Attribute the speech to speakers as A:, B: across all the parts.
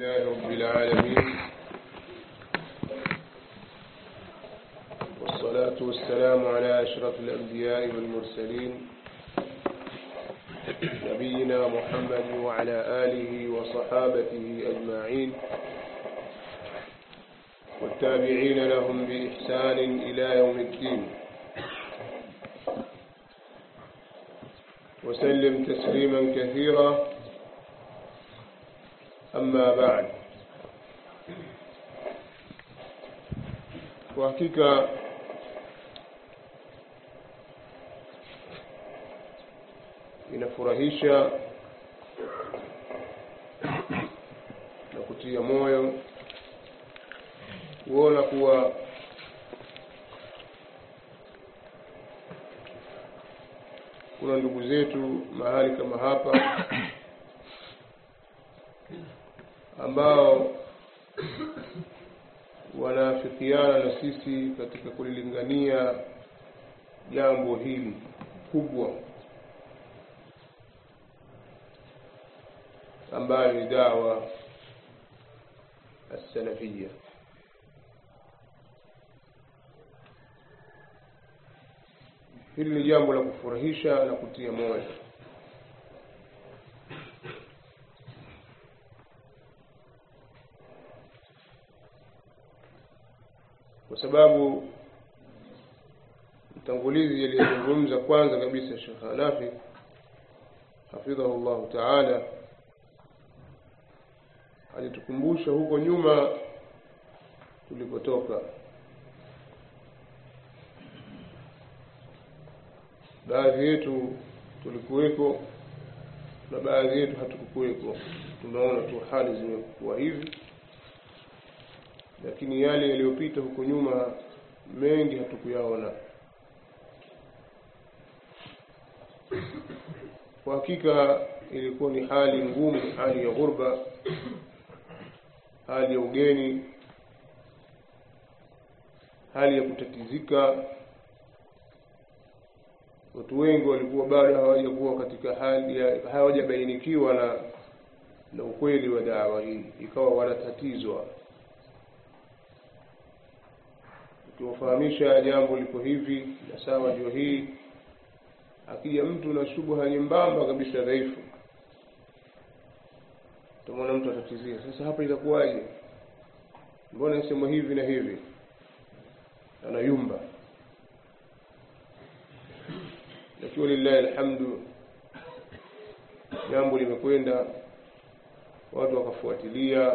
A: لله رب العالمين والصلاة والسلام على أشرف الأنبياء والمرسلين نبينا محمد وعلى آله وصحابته أجمعين والتابعين لهم بإحسان إلى يوم الدين وسلم تسليما كثيرا أما بعد kwa hakika inafurahisha na kutia moyo kuona kuwa kuna ndugu zetu mahali kama hapa ambao wanaafikiana na sisi katika kulilingania jambo hili kubwa ambayo ni dawa السلفية hili ni jambo la kufurahisha na kutia moyo kwa sababu mtangulizi aliyezungumza kwanza kabisa Sheikh Hanafi hafidhahu llahu taala alitukumbusha huko nyuma tulikotoka baadhi yetu tulikuweko na baadhi yetu hatukukuweko tunaona tu hali zimekuwa hivi lakini yale yaliyopita huko nyuma mengi hatukuyaona kwa hakika ilikuwa ni hali ngumu hali ya ghurba hali ya ugeni hali ya kutatizika watu wengi walikuwa bado hawajakuwa katika hali ya hawajabainikiwa na na ukweli wa dawa hii ikawa wanatatizwa ukiwafahamisha jambo liko hivi na sawa ndio hii akija mtu na shubha nyembamba kabisa dhaifu utamwona mtu atatizia sasa hapa itakuwaje mbona isema hivi na hivi anayumba lakini lillahi alhamdu jambo limekwenda watu wakafuatilia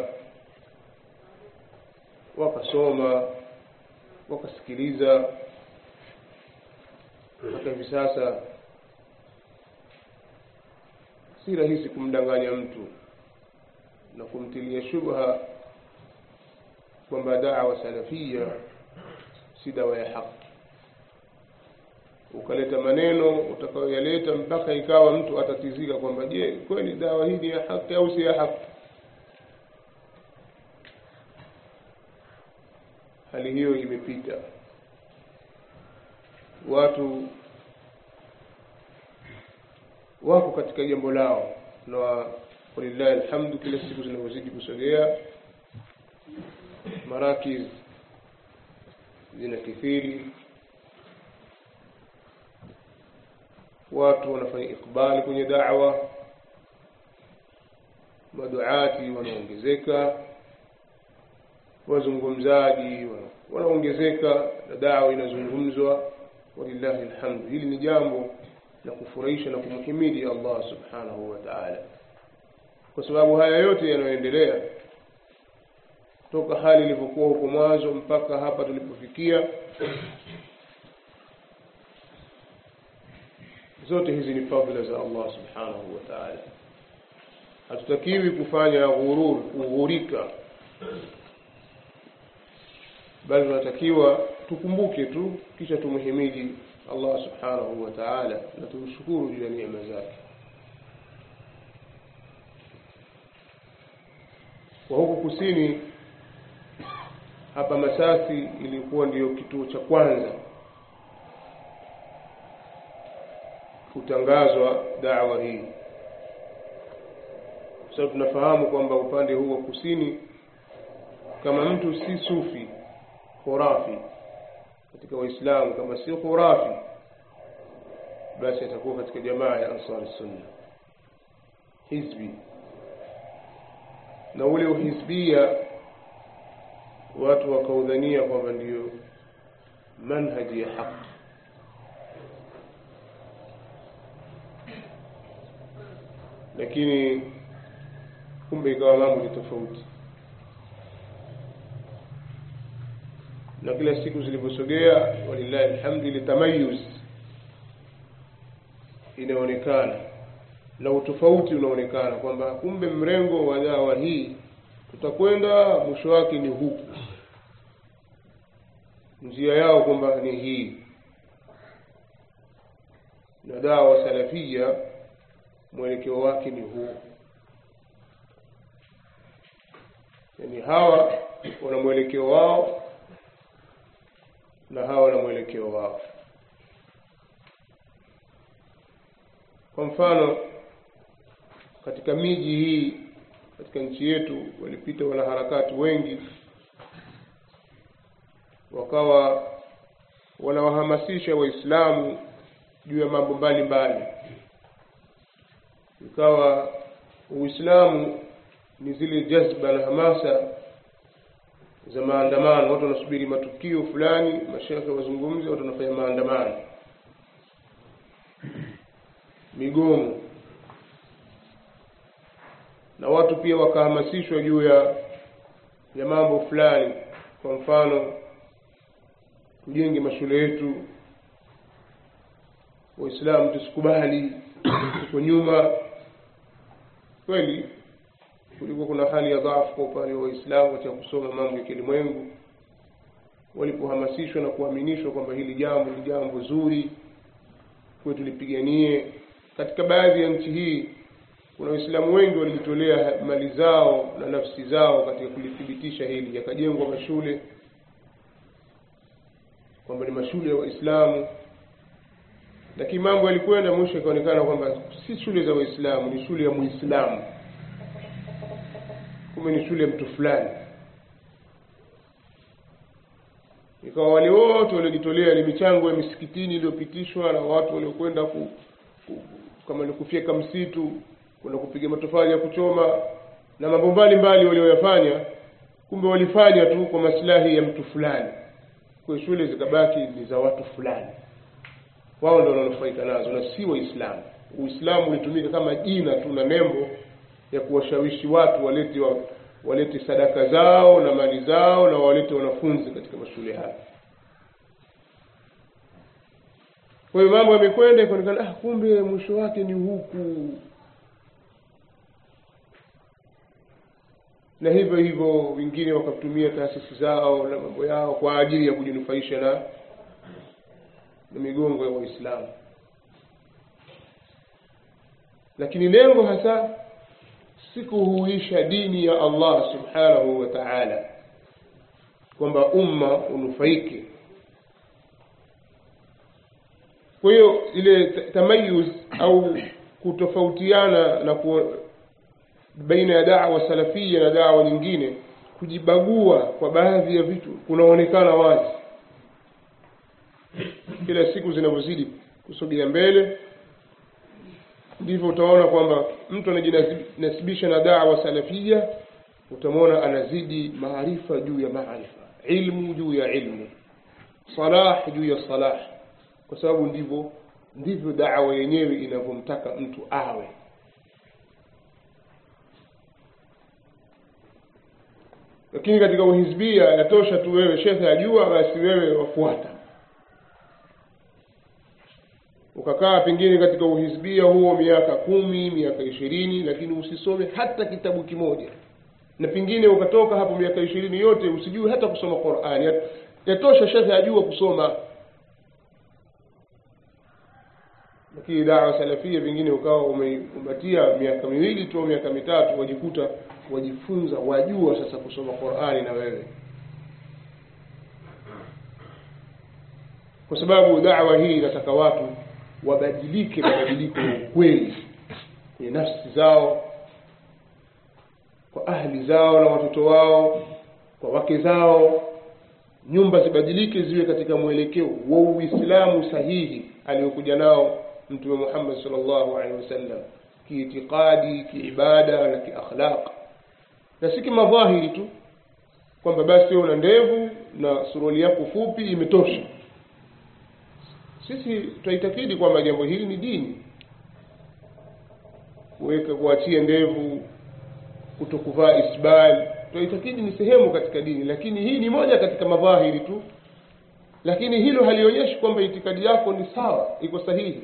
A: wakasoma wakasikiliza mpaka hivi sasa si rahisi kumdanganya mtu na kumtilia shubha kwamba dawa salafia si dawa ya haki ukaleta maneno utakayoyaleta mpaka ikawa mtu atatizika kwamba je kweli dawa hii ni ya haki au si ya haki hali hiyo imepita watu wako katika jambo lao na walillahi alhamdu kila siku zinavyozidi kusogea marakiz zinakithiri watu wanafanya ikbali kwenye da'wa maduati wanaongezeka wazungumzaji wanaongezeka na dawa inazungumzwa walillahi alhamdu hili ni jambo la kufurahisha na kumhimidi Allah subhanahu wa ta'ala kwa sababu haya yote yanayoendelea toka hali ilivyokuwa huko mwanzo mpaka hapa tulipofikia zote hizi ni fadhila za Allah subhanahu wa ta'ala hatutakiwi kufanya ghurur kughurika bali tunatakiwa tukumbuke tu kisha tumhimidi Allah subhanahu wa ta'ala na tumshukuru juu ya neema zake kwa huku kusini hapa Masasi ilikuwa ndiyo kituo cha kwanza kutangazwa dawa hii sababu tunafahamu kwamba upande huu wa kusini kama mtu si sufi khurafi katika waislamu kama si khurafi basi atakuwa katika jamaa ya ansar sunna hizbi na ule uhizbia watu wakaudhania kwamba ndiyo manhaji ya haki lakini kumbe ikawa mambo ni tofauti na kila siku zilivyosogea walillahi alhamdu ile tamayuz inaonekana na utofauti unaonekana kwamba kumbe mrengo wa dawa hii tutakwenda mwisho wake ni huku njia yao kwamba ni hii na dawa salafia mwelekeo wake ni huu yani hawa wana mwelekeo wao na hawa wana mwelekeo wao kwa mfano katika miji hii katika nchi yetu walipita wanaharakati wengi wakawa wanawahamasisha waislamu juu ya mambo mbalimbali ikawa uislamu ni zile jazba na hamasa za maandamano watu wanasubiri matukio fulani mashekhe wazungumze watu wanafanya maandamano migomo na watu pia wakahamasishwa juu ya ya mambo fulani kwa mfano tujenge mashule yetu waislamu tusikubali tuko nyuma kweli kulikuwa kuna hali ya dhaafu kwa upande wa waislamu katika kusoma mambo ya kilimwengu walipohamasishwa na kuaminishwa kwamba hili jambo ni jambo zuri kuwe tulipiganie katika baadhi ya nchi hii kuna waislamu wengi walijitolea mali zao na nafsi zao katika kulithibitisha hili yakajengwa mashule kwamba ni mashule ya waislamu lakini mambo yalikwenda mwisho ikaonekana kwamba si shule za waislamu ni shule ya muislamu kumbe ni shule ya mtu fulani ikawa wale wote waliojitolea ni michango ya misikitini iliyopitishwa na watu waliokwenda ku, ku, kama ni kufyeka msitu kwenda kupiga matofali ya kuchoma na mambo mbalimbali walioyafanya kumbe walifanya tu kwa maslahi ya mtu fulani kwa shule zikabaki ni za watu fulani wao ndio wananufaika nazo na si waislamu uislamu ulitumika kama jina tu na nembo ya kuwashawishi watu walete wa, walete sadaka zao na mali zao na walete wanafunzi katika mashule haya kwa hiyo mambo yamekwenda ikaonekana ah, kumbe mwisho wake ni huku na hivyo hivyo wengine wakatumia taasisi zao na mambo yao kwa ajili ya kujinufaisha na na migongo ya waislamu lakini lengo hasa si kuhuisha dini ya allah subhanahu wa taala kwamba umma unufaike kwa hiyo ile tamayuz au kutofautiana na ku, baina ya dawa salafia na dawa nyingine kujibagua kwa baadhi ya vitu kunaonekana wazi kila siku zinavyozidi kusogea mbele ndivyo utaona kwamba mtu anajinasibisha na dawa salafia utamwona anazidi maarifa juu ya maarifa ilmu juu ya ilmu salah juu ya salah kwa sababu ndivyo ndivyo dawa yenyewe inavyomtaka mtu awe lakini katika uhizbia yatosha tu wewe shekhe ajua basi wewe wafuata ukakaa pengine katika uhizbia huo miaka kumi miaka ishirini lakini usisome hata kitabu kimoja na pengine ukatoka hapo miaka ishirini yote usijui hata kusoma qurani yatosha shekhe ajua kusoma lakini dawa salafia pengine ukawa umeikumbatia miaka miwili tu au miaka mitatu wajikuta wajifunza wajua sasa kusoma qurani na wewe kwa sababu dawa hii inataka watu wabadilike mabadiliko ya ukweli kwenye nafsi zao kwa ahli zao na watoto wao kwa wake zao nyumba zibadilike ziwe katika mwelekeo wa uislamu sahihi aliyokuja nao mtume muhammad salllahu alehi wasallam kiitikadi kiibada na kiakhlaq na si kimadhahiri tu kwamba basi wewe una ndevu na suruali yako fupi imetosha sisi tunaitakidi kwamba jambo hili ni dini kuweka kuachia ndevu kutokuvaa isbal tunaitakidi ni sehemu katika dini lakini hii ni moja katika madhahiri tu lakini hilo halionyeshi kwamba itikadi yako ni sawa iko sahihi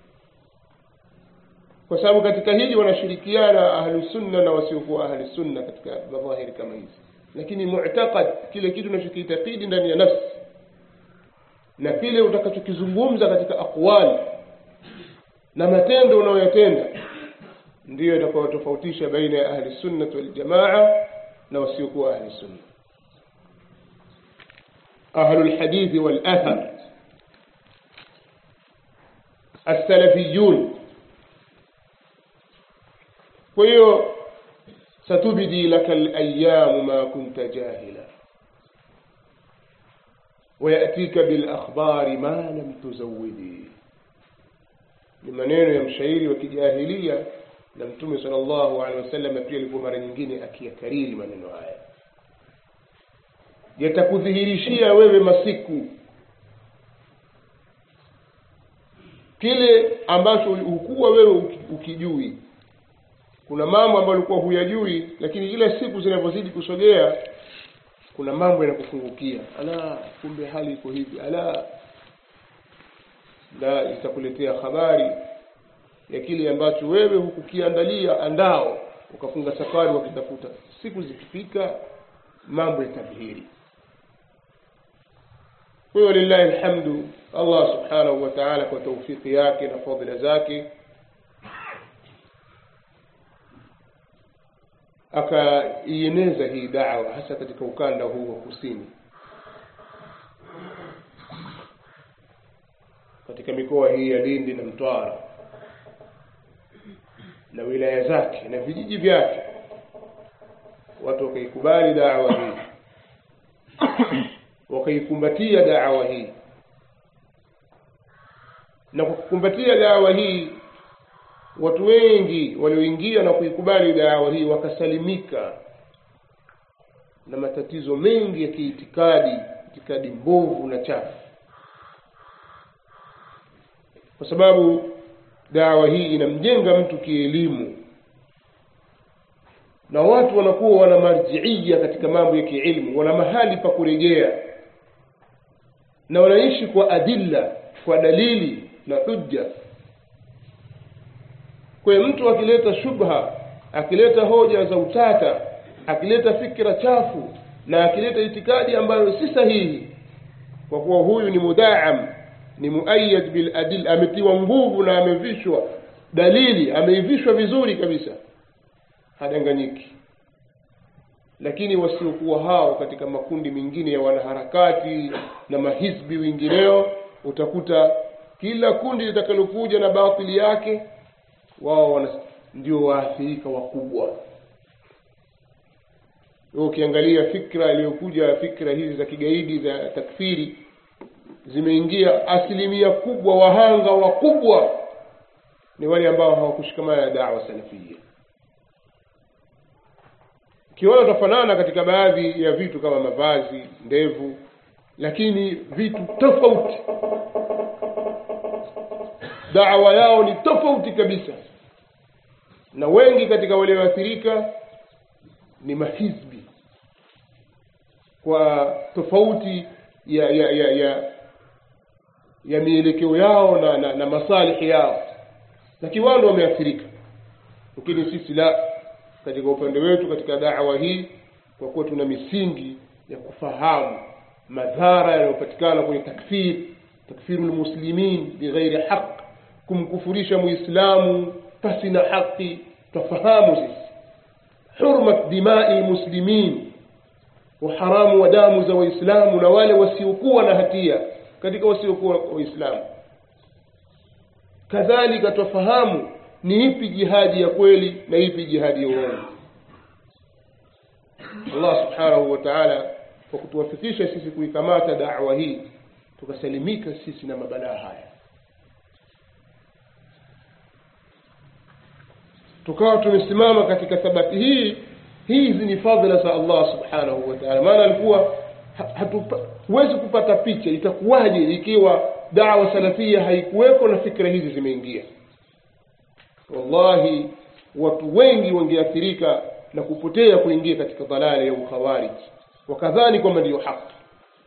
A: kwa sababu katika hili wanashirikiana ahlusunna na wasiokuwa ahlusunna katika madhahiri kama hizi lakini mu'taqad kile kitu unachokiitakidi ndani ya nafsi na kile utakachokizungumza katika aqwali na matendo unayoyatenda ndiyo itakayotofautisha baina ya ahli sunnati waljamaa na wasiokuwa ahli sunna ahlu lhadithi walathar السلفيون kwa hiyo satubdi laka alayamu ma kunta jahila wayatika bilakhbari ma lam tuzawidi ni maneno ya mshairi wa kijahilia na mtume sala llahu alehi wasallam pia alikuwa mara nyingine akiyakariri maneno haya yatakudhihirishia wewe masiku kile ambacho hukuwa wewe ukijui kuna mambo ambayo ulikuwa huyajui lakini kila siku zinavyozidi kusogea kuna mambo yanakufungukia ala kumbe hali iko hivi ala na itakuletea habari ya kile ambacho wewe hukukiandalia andao ukafunga safari wakitafuta siku zikifika mambo yatadhihiri kwa hiyo lillahi alhamdu allah subhanahu wa taala kwa taufiki yake na fadhila zake akaieneza hii dawa hasa katika ukanda huu wa kusini katika mikoa hii ya lindi na mtwara na wilaya zake na vijiji vyake watu wakaikubali dawa hii wakaikumbatia dawa hii na kwa kukumbatia dawa hii watu wengi walioingia na kuikubali dawa hii wakasalimika na matatizo mengi ya kiitikadi itikadi mbovu na chafu kwa sababu dawa hii inamjenga mtu kielimu na watu wanakuwa wana marjiia katika mambo ya kiilmu wana mahali pa kurejea na wanaishi kwa adilla kwa dalili na hujja kwa hiyo mtu akileta shubha akileta hoja za utata akileta fikra chafu na akileta itikadi ambayo si sahihi kwa kuwa huyu ni mudaam ni muayyad bil adil ametiwa nguvu na amevishwa dalili ameivishwa vizuri kabisa hadanganyiki lakini wasiokuwa hao katika makundi mengine ya wanaharakati na mahizbi wengineo utakuta kila kundi litakalokuja na batili yake wao ndio waathirika wakubwa ukiangalia fikra iliyokuja fikra hizi za kigaidi za takfiri zimeingia asilimia kubwa wahanga wakubwa ni wale ambao hawakushikamana na dawa salafia ukiona utafanana katika baadhi ya vitu kama mavazi ndevu lakini vitu tofauti dawa yao ni tofauti kabisa na wengi katika walioathirika ni mahizbi kwa tofauti ya ya ya ya, ya mielekeo yao na, na, na masalihi yao lakini wao ndio wameathirika lakini sisi la katika upande wetu katika dawa hii kwa kuwa tuna misingi ya kufahamu madhara yanayopatikana kwenye takfir takfiru lmuslimin bighairi haq kumkufurisha muislamu pasi na haki twafahamu sisi hurmat dimai muslimin uharamu wa damu za waislamu na wale wasiokuwa na hatia katika wasiokuwa waislamu kadhalika twafahamu ni ipi jihadi ya kweli na ipi jihadi ya uongo Allah subhanahu wa ta'ala kwa kutuwafikisha sisi kuikamata da'wa hii tukasalimika sisi na mabalaa haya tukawa tumesimama katika thabati hii hizi ni fadhila za Allah subhanahu wa ta'ala maana alikuwa huwezi kupata picha itakuwaje ikiwa dawa salafia haikuweko na fikra hizi zimeingia wallahi watu wengi wangeathirika na kupotea kuingia katika dhalala ya ukhawarij wakadhani kwamba ndiyo haki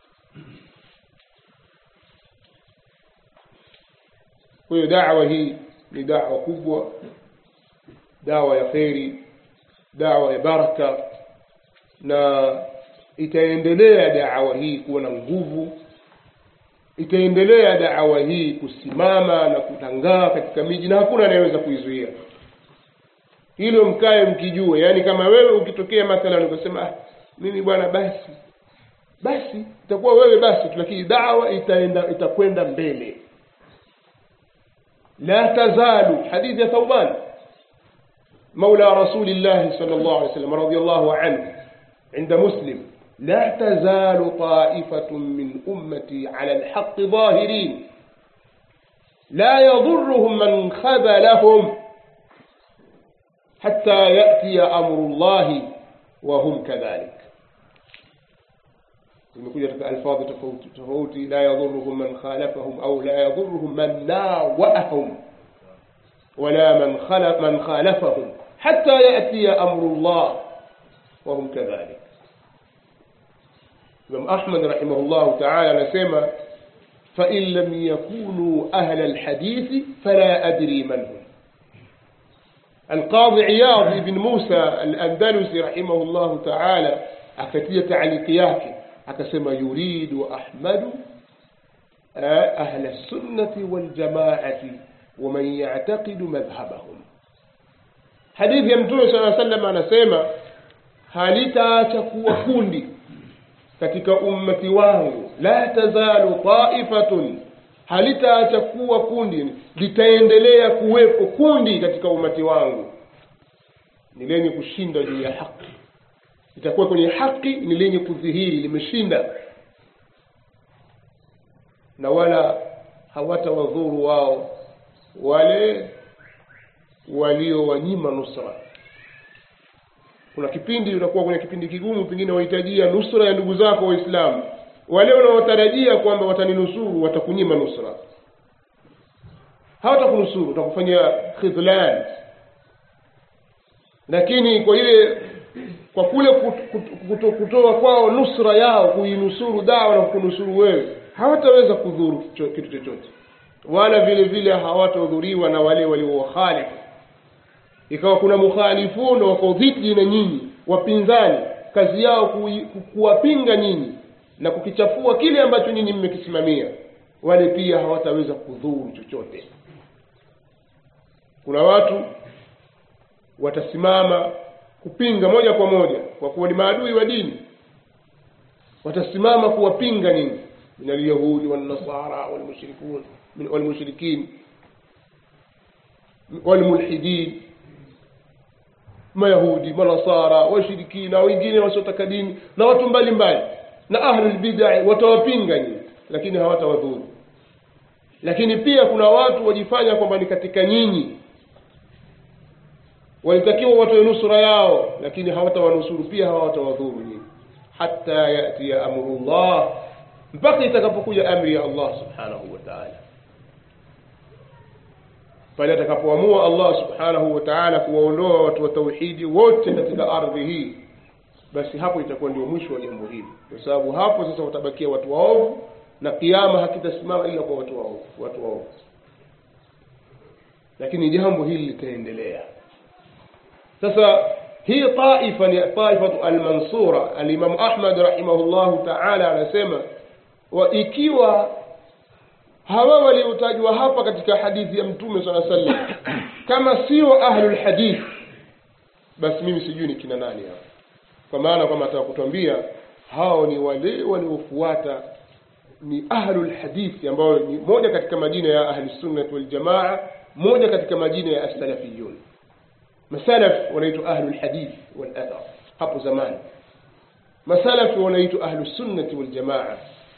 A: kwa hiyo dawa hii ni dawa kubwa dawa ya kheri dawa ya baraka na itaendelea dawa hii kuwa na nguvu itaendelea dawa hii kusimama na kutangaa katika miji na hakuna anayeweza kuizuia hilo mkae mkijue yaani kama wewe ukitokea mathalan ukasema ah, mimi bwana basi basi itakuwa wewe basi tu lakini dawa itaenda itakwenda mbele la tazalu hadithi ya thauban مولى رسول الله صلى الله عليه وسلم رضي الله عنه عند مسلم لا تزال طائفة من أمتي على الحق ظاهرين لا يضرهم من خذلهم حتى يأتي أمر الله وهم كذلك imekuja katika alfadhi tofauti tofauti la yadhuruhum man khalafahum au la yadhuruhum man nawaahum wala man khalaf man khalafahum hatta yatiya amru llah wahum kadhalik imam ahmad rahimahullahu taala anasema fain lam yakunuu ahla lhadithi fala adri man hum القاضي عياض بن موسى الأندلسي رحمه الله تعالى akatia taaliki yake akasema yuridu ahmadu ahla sunnati waljamaati waman yactaqidu madhhabahum hadithi ya mtume saa sallam anasema halitaacha kuwa kundi katika ummati wangu la tazalu taifatun halitaacha kuwa kundi litaendelea kuwepo kundi katika ummati wangu ni lenye kushinda juu ya haki litakuwa kwenye haki ni lenye kudhihiri limeshinda na wala hawatawadhuru wao wale waliowanyima nusra kuna kipindi unakuwa kwenye kipindi kigumu pengine wahitajia nusra ya ndugu zako waislamu wale unaotarajia kwamba wataninusuru watakunyima nusra hawatakunusuru watakufanyia khidlan lakini kwa ile kwa kule kuto, kutoa kwao nusra yao kuinusuru dawa na kunusuru wewe hawataweza kudhuru kitu chochote wala vile vile hawatahudhuriwa na wale waliowakhalifu ikawa kuna mukhalifuna wako dhidi na nyinyi wapinzani kazi yao kuwapinga nyinyi na kukichafua kile ambacho nyinyi mmekisimamia wale pia hawataweza kudhuru chochote kuna watu watasimama kupinga moja kwa moja kwa kuwa ni maadui wa dini watasimama kuwapinga nyinyi min alyahudi walnasara walmushrikun walmushrikin walmulhidin mayahudi manasara washirikina wengine wasiotaka dini na watu mbalimbali na ahlulbidai watawapinga nyinyi lakini hawatawadhuru lakini pia kuna watu wajifanya kwamba ni katika nyinyi walitakiwa watoe nusura yao lakini hawatawanusuru pia hawatawadhuru nyinyi hata yatia amrullah mpaka itakapokuja amri ya allah subhanahu wa taala pale atakapoamua allah subhanahu wa taala kuwaondoa watu wa tauhidi wote katika ardhi hii basi hapo itakuwa ndio mwisho wa jambo hili kwa sababu hapo sasa watabakia watu waovu na kiama hakitasimama ila kwa watu waovu watu waovu lakini jambo hili litaendelea sasa hii taifa ni taifatu almansura alimamu ahmad rahimahullahu taala anasema wa ikiwa hawa waliotajwa hapa katika hadithi ya mtume saa sallam kama sio ahlulhadith basi mimi sijui ni kina nani hao kwa maana kwamba ataka kutwambia hao ni wale waliofuata ni ahlulhadithi ambayo ni moja katika majina ya ahlisunnati waljamaa moja katika majina ya assalafiyun masalaf wanaitwa ahlulhadith walathar hapo zamani masalafi wanaitwa ahlusunnati waljamaa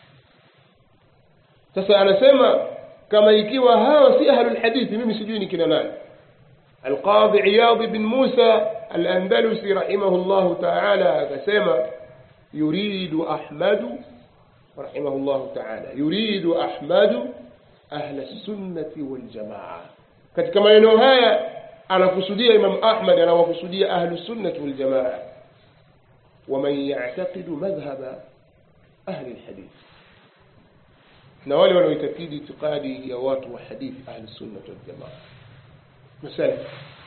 A: sasa anasema kama ikiwa hawa si ahlulhadithi mimi sijui ni kina nani alqadhi iyadhi bin musa alandalusi rahimahu llahu taala akasema yuridu ahmadu rahimahu llahu taala yuridu ahmadu ahla sunnati waljamaa katika maneno haya anakusudia imam ahmad anawakusudia ahlu sunnati waljamaa waman yactaqidu madhhaba ahli lhadith na wale wanaoitakidi itikadi ya watu wa hadithi ahli sunnati waljamaa masalaf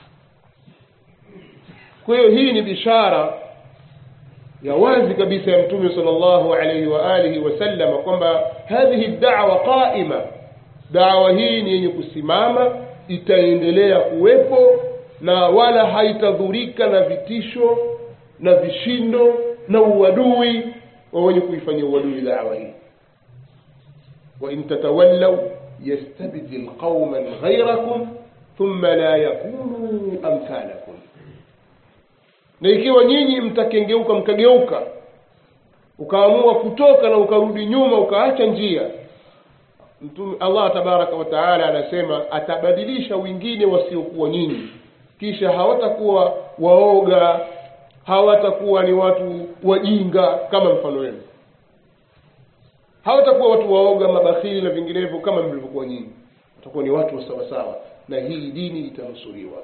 A: kwa hiyo hii ni bishara ya wazi kabisa ya mtume sal llahu alaihi wa alihi wasallama kwamba hadhihi dawa qaima dawa hii ni yenye kusimama itaendelea kuwepo na wala haitadhurika na vitisho na vishindo na uadui wa wenye kuifanyia uadui dawa hii wain tatawallau yastabdil qauman ghairakum thumma la yakunu amthalakum na ikiwa nyinyi mtakengeuka mkageuka ukaamua kutoka na ukarudi nyuma ukaacha njia mtume allah tabaraka wa taala anasema atabadilisha wengine wasiokuwa nyinyi kisha hawatakuwa waoga hawatakuwa ni watu wajinga kama mfano wenu hawatakuwa watu waoga mabakhili na vinginevyo kama mlivyokuwa nyinyi watakuwa ni watu wa sawasawa na hii dini itanusuriwa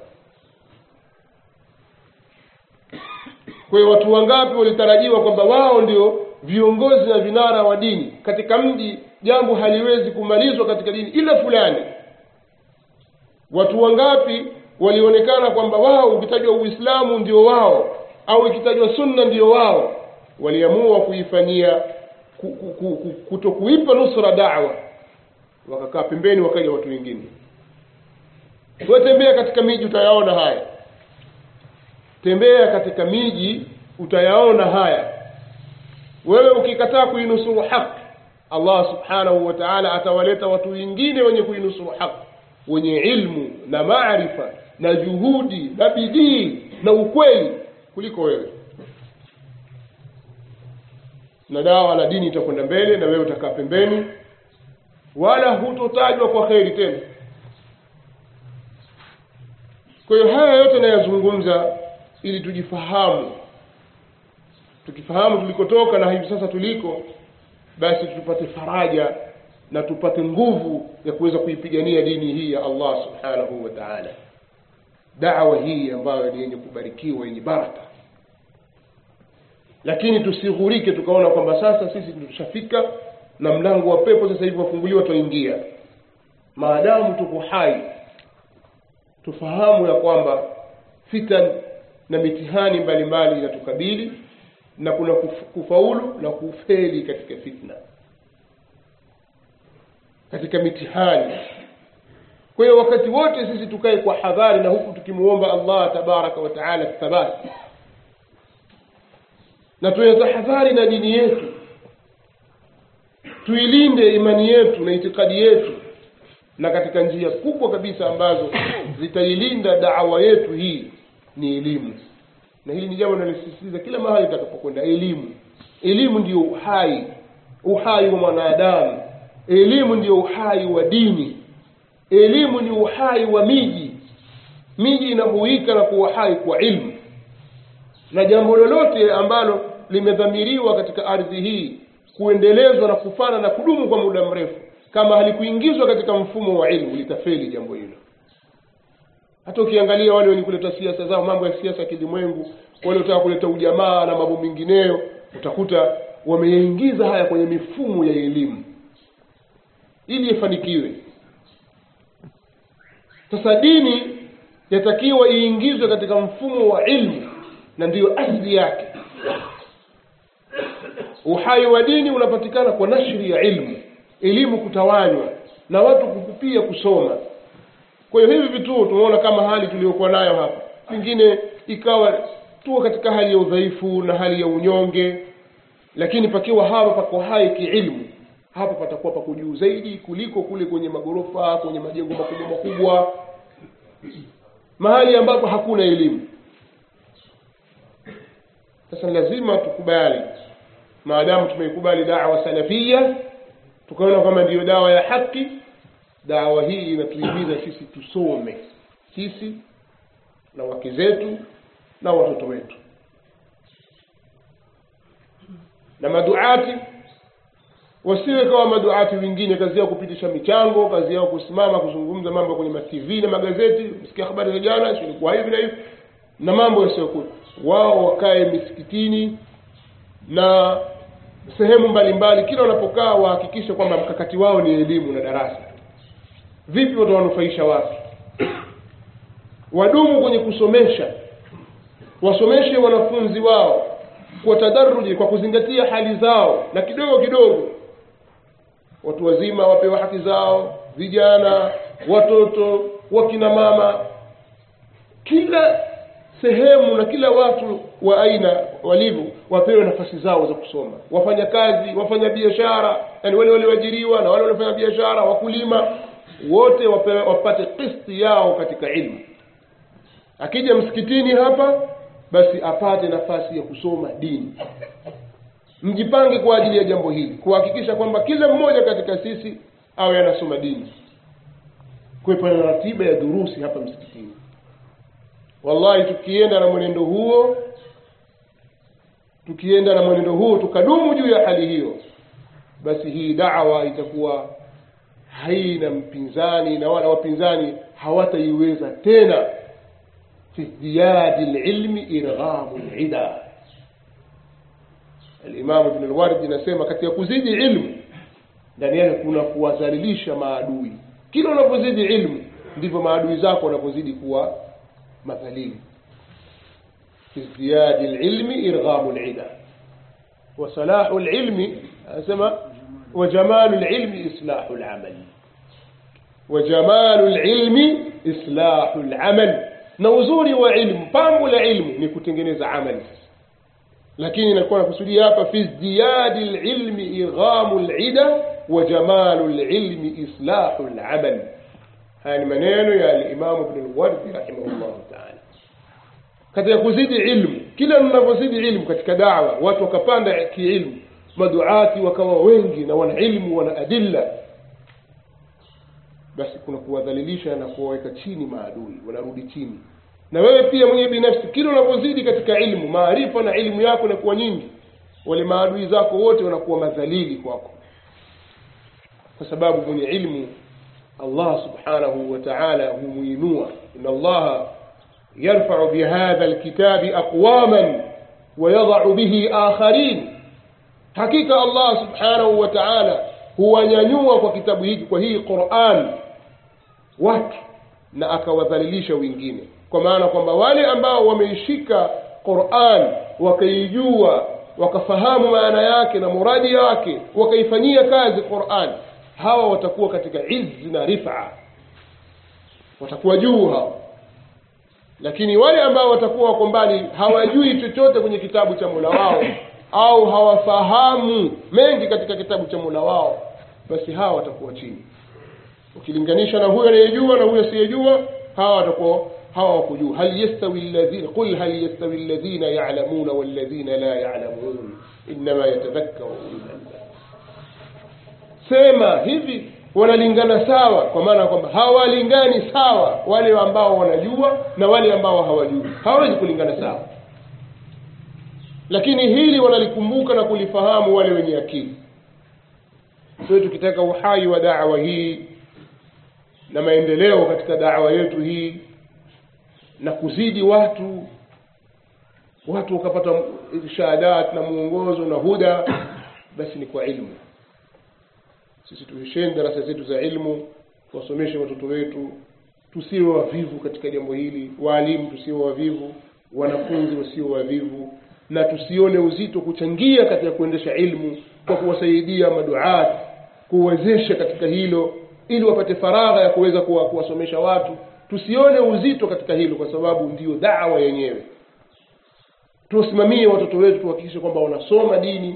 A: kwa hiyo watu wangapi walitarajiwa kwamba wao ndio viongozi na vinara wa dini katika mji jambo haliwezi kumalizwa katika dini ila fulani watu wangapi walionekana kwamba wao ukitajwa uislamu ndio wao au ikitajwa sunna ndio wao waliamua kuifanyia kuto kuipa nusra dawa wakakaa pembeni wakaja watu wengine tembea katika miji utayaona haya tembea katika miji utayaona haya wewe ukikataa kuinusuru haki allah subhanahu wa taala atawaleta watu wengine wenye kuinusuru haki wenye ilmu na maarifa na juhudi na bidii na ukweli kuliko wewe na dawa la dini itakwenda mbele na wewe utakaa pembeni wala hutotajwa kwa kheri tena kwa hiyo haya yote nayazungumza ili tujifahamu tukifahamu tulikotoka na hivi sasa tuliko basi tupate faraja na tupate nguvu ya kuweza kuipigania dini hii ya allah subhanahu wa taala dawa hii ambayo ni yenye kubarikiwa yenye baraka lakini tusighurike tukaona kwamba sasa sisi tushafika na mlango wa pepo sasa hivi wafunguliwa twaingia maadamu tuko hai tufahamu ya kwamba fitan na mitihani mbalimbali inatukabili na kuna kufaulu na kufeli katika fitna katika mitihani kwa hiyo wakati wote sisi tukae kwa hadhari na huku tukimuomba allah tabaraka wa taala thabati na tuyatahadhari na dini yetu tuilinde imani yetu na itikadi yetu na katika njia kubwa kabisa ambazo zitailinda dawa yetu hii ni elimu na hili ni jambo linalisisitiza kila mahali itakapokwenda elimu elimu ndiyo uhai uhai wa mwanadamu elimu ndiyo uhai wa dini elimu ni uhai wa miji miji inahuika na kuwa hai kwa ilmu na jambo lolote ambalo limedhamiriwa katika ardhi hii kuendelezwa na kufana na kudumu kwa muda mrefu kama halikuingizwa katika mfumo wa ilmu litafeli jambo hilo hata ukiangalia wale wenye kuleta siasa zao mambo ya siasa kilimwengu wale utaka kuleta ujamaa na mambo mengineyo utakuta wameyaingiza haya kwenye mifumo ya elimu ili ifanikiwe sasa dini yatakiwa iingizwe katika mfumo wa ilmu na ndiyo asli yake uhai wa dini unapatikana kwa nashri ya ilmu elimu kutawanywa na watu kukupia kusoma kwa hiyo hivi vituo tunaona kama hali tuliyokuwa nayo hapa pengine ikawa tuko katika hali ya udhaifu na hali ya unyonge lakini pakiwa hapa pako hai kiilmu hapa patakuwa pako juu zaidi kuliko kule kwenye magorofa kwenye majengo makubwa makubwa mahali ambapo hakuna elimu sasa lazima tukubali maadamu tumeikubali dawa salafia tukaona kwamba ndiyo dawa ya haki dawa hii inatuhimiza sisi tusome sisi na wake zetu na watoto wetu na maduati wasiwe kama maduati wengine kazi yao kupitisha michango kazi yao kusimama kuzungumza mambo kwenye matv na magazeti msikia habari za jana silikuwa hivi na hivi na mambo yasiyokuwa wao wakae misikitini na sehemu mbalimbali kila wanapokaa wahakikishe kwamba mkakati wao ni elimu na darasa vipi watawanufaisha watu wadumu kwenye kusomesha wasomeshe wanafunzi wao kwa tadaruji kwa kuzingatia hali zao na kidogo kidogo watu wazima wapewa haki zao vijana watoto wakina mama kila sehemu na kila watu wa aina walivyo wapewe nafasi zao za kusoma wafanya kazi wafanya biashara yani wale walioajiriwa na wale waliofanya biashara wakulima wote wapewe, wapate kisti yao katika ilmu akija msikitini hapa basi apate nafasi ya kusoma dini mjipange kwa ajili ya jambo hili kuhakikisha kwamba kila mmoja katika sisi awe anasoma dini kuwepo na ratiba ya durusi hapa msikitini wallahi tukienda na mwenendo huo tukienda na mwenendo huo tukadumu juu ya hali hiyo basi hii dawa itakuwa haina mpinzani na wala wapinzani hawataiweza tena fi ziyadi lilmi irghamu lida alimamu ibn lwardi anasema katika kuzidi ilmu ndani yake kuna kuwadhalilisha maadui kila unapozidi ilmu ndivyo maadui zako wanapozidi kuwa madhalili في ازدياد العلم إرغام العدا وصلاح العلم أسمى وجمال العلم إصلاح العمل وجمال العلم إصلاح العمل نوزوري وعلم بامو العلم نكتنجنز عمل lakini inakuwa nakusudia hapa fi izdiyadi lilmi irghamu lida wa jamalu lilmi islahu lamal haya ni maneno ya alimamu bnu lwardi rahimahullahu taala katika kuzidi ilmu kila mnavyozidi ilmu katika dawa watu wakapanda kiilmu maduati wakawa wengi na wana ilmu wana adilla basi kuna kuwadhalilisha na kuwaweka chini maadui wanarudi chini na wewe pia mwenyewe binafsi kila unavyozidi katika ilmu maarifa na ilmu yako inakuwa nyingi wale maadui zako wote wanakuwa madhalili kwako kwa sababu mwenye ilmu allah subhanahu wa taala humuinua ina allaha يرفع بهذا الكتاب أقواما ويضع به آخرين حقيقة الله سبحانه وتعالى هو ينوى kwa kitabu hiki kwa hii Qur'an watu na akawadhalilisha wengine kwa maana kwamba wale ambao wameishika Qur'an wakaijua wakafahamu maana yake na muradi wake wakaifanyia kazi Qur'an hawa watakuwa katika izzi na rifa watakuwa juu hao lakini wale ambao watakuwa wako mbali hawajui chochote kwenye kitabu cha Mola wao au hawafahamu mengi katika kitabu cha Mola wao basi hawa watakuwa chini ukilinganisha na huyo anayejua na huyo asiyejua hawa watakuwa hawa wako juu hal yastawi alladhina qul hal yastawi alladhina ya'lamuna walladhina la ya'lamun inma yatadhakkaru ulul albab sema hivi wanalingana sawa kwa maana kwamba hawalingani sawa wale ambao wanajua na wale ambao hawajui hawawezi kulingana sawa lakini hili wanalikumbuka na kulifahamu wale wenye akili kwa tukitaka uhai wa dawa hii na maendeleo katika dawa yetu hii na kuzidi watu watu wakapata irshadat na mwongozo na huda basi ni kwa ilmu sisi tuisheni darasa zetu za ilmu tuwasomeshe watoto wetu tusiwe wavivu katika jambo hili waalimu tusiwe wavivu wanafunzi wasiwe wavivu na tusione uzito kuchangia katika kuendesha ilmu kwa kuwasaidia maduat kuwezesha katika hilo ili wapate faragha ya kuweza kuwa, kuwasomesha watu tusione uzito katika hilo kwa sababu ndiyo dawa yenyewe tuwasimamie watoto wetu tuhakikishe kwamba wanasoma dini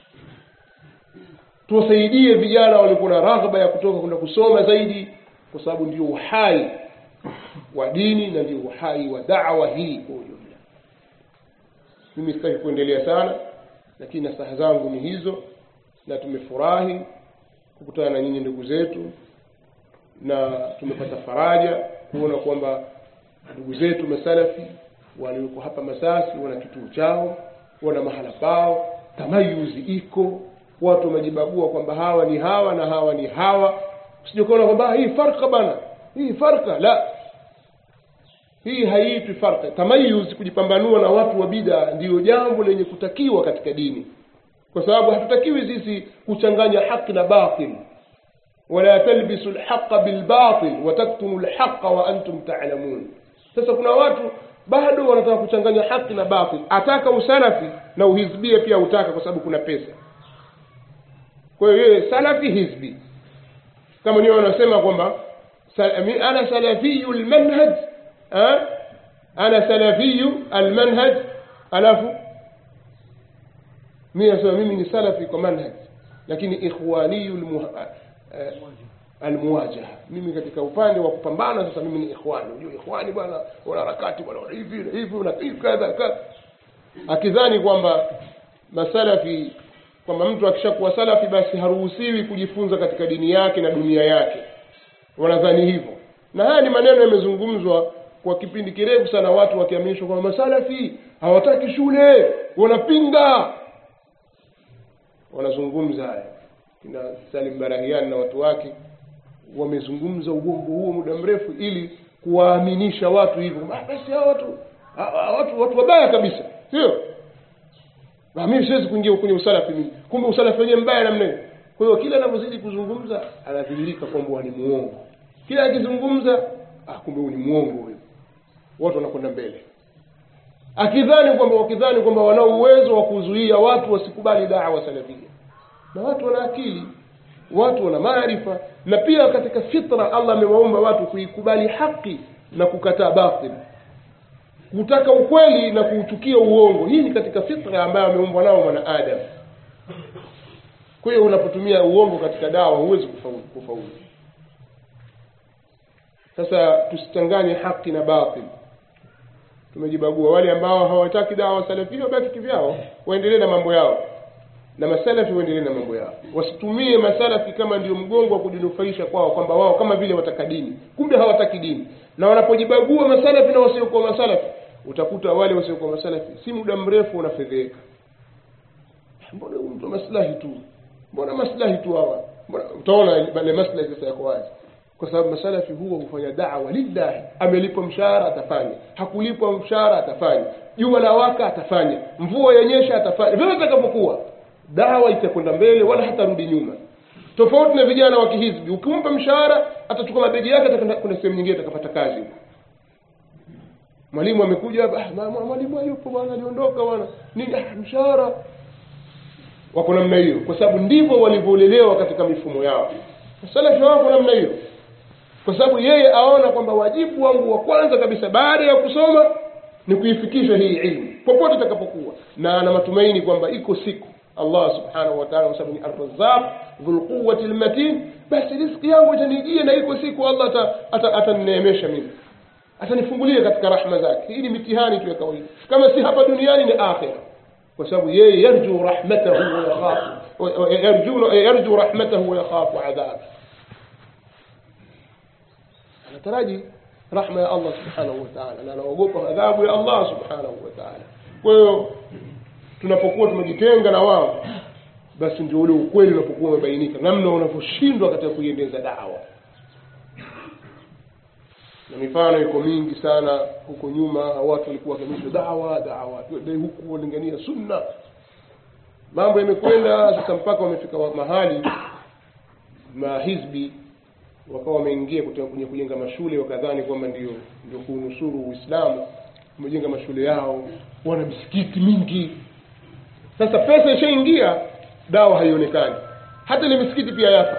A: tuwasaidie vijana walikuwa na raghba ya kutoka kwenda kusoma zaidi kwa sababu ndio uhai wa dini na ndio uhai wa dawa hii kwa ujumla mimi sitaki kuendelea sana lakini nasaha zangu ni hizo na tumefurahi kukutana na nyinyi ndugu zetu na tumepata faraja kuona kwamba ndugu zetu masalafi walioko hapa masasi wana kituo chao wana mahala pao tamayuzi iko watu wamejibagua kwamba hawa ni hawa na hawa ni hawa usijekuona kwamba hii farka bana hii farka la hii haiitwi farka tamayuz kujipambanua na watu wa bida ndiyo jambo lenye kutakiwa katika dini kwa sababu hatutakiwi sisi kuchanganya haki na batil wala talbisu lhaqa bilbatil wataktumu lhaqa wa antum talamun sasa kuna watu bado wanataka kuchanganya haki na batil ataka usalafi na uhizbia pia utaka kwa sababu kuna pesa kwa hiyo yeye salafi hizbi kama niyo wanasema kwamba ana salafiyu lmanhaj ana salafiyu almanhaj alafu mi nasema mimi ni salafi kwa manhaj lakini ikhwaniyu almuwajaha mimi katika upande wa kupambana sasa mimi ni ikhwani unajua ikhwani bwana wanaharakati bwana hivi na hivi na hivi kadha kadha akidhani kwamba masalafi kwamba mtu akishakuwa salafi basi haruhusiwi kujifunza katika dini yake na dunia yake wanadhani hivyo na haya ni maneno yamezungumzwa kwa kipindi kirefu sana watu wakiaminishwa kwamba masalafi hawataki shule wanapinga wanazungumza haya kina salim barahiani na watu wake wamezungumza ugongo huo muda mrefu ili kuwaaminisha watu hivyo ah, basi hawa watu hawa watu watu wabaya kabisa sio na mimi siwezi kuingia kwenye usalafi mimi kumbe usalafi wenyewe mbaya namna hiyo kwa hiyo kila anavyozidi kuzungumza anadhihirika kwamba ni muongo kila akizungumza ah kumbe huyu ni muongo huyu watu wanakwenda mbele akidhani kwamba wakidhani kwamba wanao uwezo wa kuzuia watu wasikubali dawa salafia na watu wana akili watu wana maarifa na pia katika fitra allah amewaumba watu kuikubali haki na kukataa batil kutaka ukweli na kuuchukia uongo hii ni katika fitra ambayo ameumbwa nao mwanadamu kwa hiyo unapotumia uongo katika dawa huwezi kufaulu, kufaulu sasa tusichanganye haki na batil tumejibagua wale ambao hawataki dawa salafia wabaki kivyao waendelee na mambo yao na masalafi waendelee na mambo yao wasitumie masalafi kama ndio mgongo wa kujinufaisha kwao kwamba wao kama vile wataka dini kumbe hawataki dini na wanapojibagua masalafi na wasiokuwa masalafi utakuta wale wasiokuwa masalafi si muda mrefu wanafedheka mbona huyu mtu maslahi tu mbona maslahi tu hawa utaona yale maslahi sasa yako wazi kwa sababu masalafi huwa hufanya dawa lillahi amelipwa mshahara atafanya hakulipwa mshahara atafanya jua la waka atafanya mvua yenyesha atafanya vile atakapokuwa dawa itakwenda mbele wala hatarudi nyuma tofauti na vijana wa kihizbi ukimpa mshahara atachukua mabegi yake atakwenda kuna sehemu nyingine atakapata kazi huko mwalimu amekuja hapa ah, mwalimu hayupo bwana aliondoka bwana nini ah, mshahara wako namna hiyo kwa sababu ndivyo walivyolelewa katika mifumo yao salafi wako namna hiyo kwa sababu yeye aona kwamba wajibu wangu wa kwanza kabisa baada ya kusoma ni kuifikisha hii ilmu popote itakapokuwa na ana matumaini kwamba iko siku allah subhanahu wa taala kwa sababu ni arrazaq dhulquwati lmatin basi riski yangu itanijia na iko siku allah atanineemesha mimi atanifungulia katika rahma zake hii ni mitihani tu ya kawaida kama si hapa duniani ni akhira kwa sababu yeye yarju rahmatahu wa yakhafu yarju rahmatahu wa yakhafu adhabu anataraji rahma ya allah subhanahu wa taala na anaogopa adhabu ya allah subhanahu wa taala kwa hiyo tunapokuwa tumejitenga na wao basi ndio ule ukweli unapokuwa umebainika namna unavyoshindwa katika kuiendeza dawa na mifano iko mingi sana huko nyuma watu walikuwa wakiamisha dawa dawa twende huku walingania sunna mambo yamekwenda sasa mpaka wamefika mahali mahizbi wakawa wameingia kwenye kujenga mashule wakadhani kwamba ndio ndio kuunusuru uislamu wamejenga mashule yao wana misikiti mingi sasa pesa ishaingia dawa haionekani hata ile misikiti pia yafa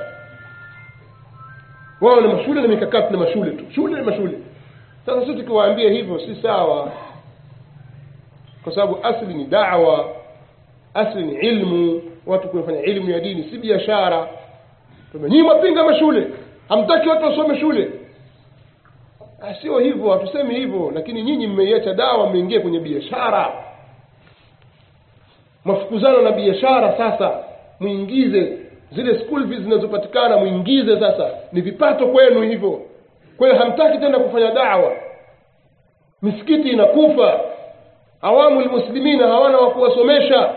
A: wao na mashule na mikakati na mashule tu shule na mashule sasa sisi tukiwaambia hivyo si sawa kwa sababu asli ni dawa asli ni ilmu watu kufanya ilmu ya dini si biashara nyinyi mwapinga mashule hamtaki watu wasome shule sio hivyo hatusemi hivyo lakini nyinyi mmeiacha dawa mmeingia kwenye biashara mafukuzano na biashara sasa mwingize zile school fees zinazopatikana mwingize sasa ni vipato kwenu hivyo kwa hiyo hamtaki tena kufanya dawa misikiti inakufa awamu lmuslimina hawana wa kuwasomesha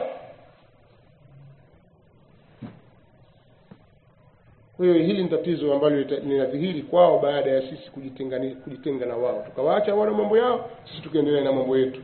A: kwa hiyo hili ni tatizo ambalo linadhihiri kwao baada ya sisi kujitenga, kujitenga na wao tukawaacha wana mambo yao sisi tukaendelea na mambo yetu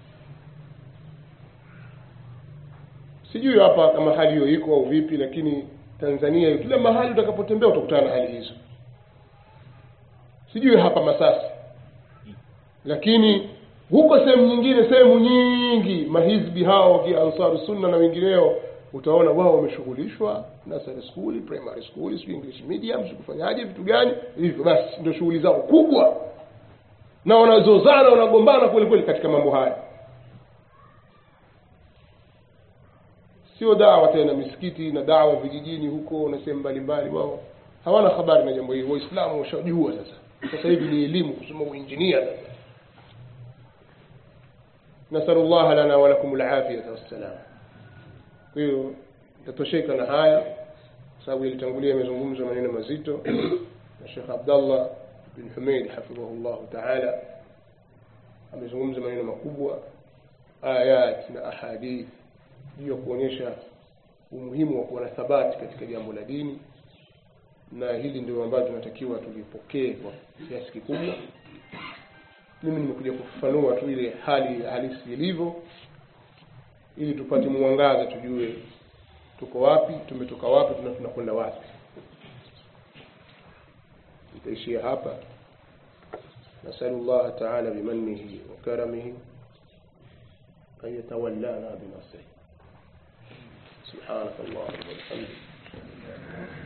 A: sijui hapa kama hali hiyo iko au vipi lakini tanzania kila mahali utakapotembea utakutana na hali hizo sijui hapa masasi lakini huko sehemu nyingine sehemu nyingi mahizbi hao wakia ansaru sunna na wengineo utaona wao wameshughulishwa nursery school primary school sijui english medium sijui kufanyaje vitu gani hivyo basi ndio shughuli zao kubwa na wanazozana wanagombana kweli kweli katika mambo haya sio dawa tena misikiti na dawa vijijini huko na sehemu mbalimbali wao hawana habari na jambo hili waislamu washajua sasa sasa hivi ni elimu kusoma uinjinia sasa nasalu llaha lana walakum lafiyata wassalam kwa hiyo tatosheka na haya kwa sababu yalitangulia imezungumza maneno mazito na shekh abdallah bin humeid hafidhahu llahu taala amezungumza maneno makubwa ayat na ahadith juu ya kuonyesha umuhimu wa kuwa na thabati katika jambo la dini na hili ndio ambalo tunatakiwa tulipokee kwa kiasi kikubwa mimi nimekuja kufafanua tu ile hali halisi ilivyo ili tupate mwangaza tujue tuko wapi tumetoka wapi na tunakwenda wapi nitaishia hapa nasalu llaha taala bimanihi wa karamihi an yatawallana binasrihi سبحانك اللهم وبحمدك